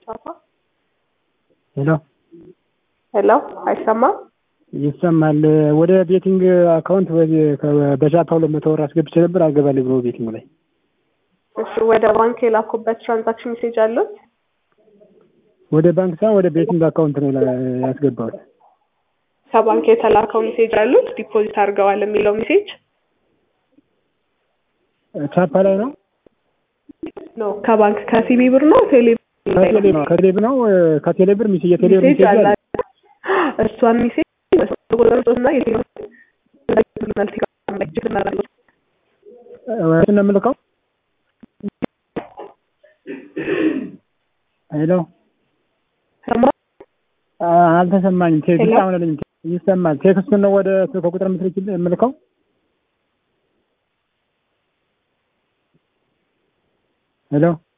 በቻፓ ሄሎ ሄሎ፣ አይሰማም? ይሰማል። ወደ ቤቲንግ አካውንት በቻፓ ሁለት መቶ ብር አስገብቼ ነበር አልገባልኝ ብሎ ቤቲንግ ላይ እሺ፣ ወደ ባንክ የላኩበት ትራንዛክሽን ሜሴጅ አሉት? ወደ ባንክ ሳይሆን ወደ ቤቲንግ አካውንት ነው ያስገባሁት። ከባንክ የተላከው ሜሴጅ አሉት? ዲፖዚት አድርገዋል የሚለው ሜሴጅ ቻፓ ላይ ነው ነው። ከባንክ ከሲቢ ብር ነው ቴሌ ከቴሌ ነው ከቴሌ ብር ነው ከቴሌ ብር ሚስ የቴሌ ብር ሜሴጅ ሚሴጅ አለ። አለ እሷን ሜሴጅ ቁጥርና የቴሌ እሱን ነው የምልከው። ሄሎ አ- አልተሰማኝም። ቴክስት ሄሎ? አሁን ልኝ ይሰማል። ቴክስቱን ነው ወደ ስልክ ቁጥር የምትልኪልኝ የምልከው። ሄሎ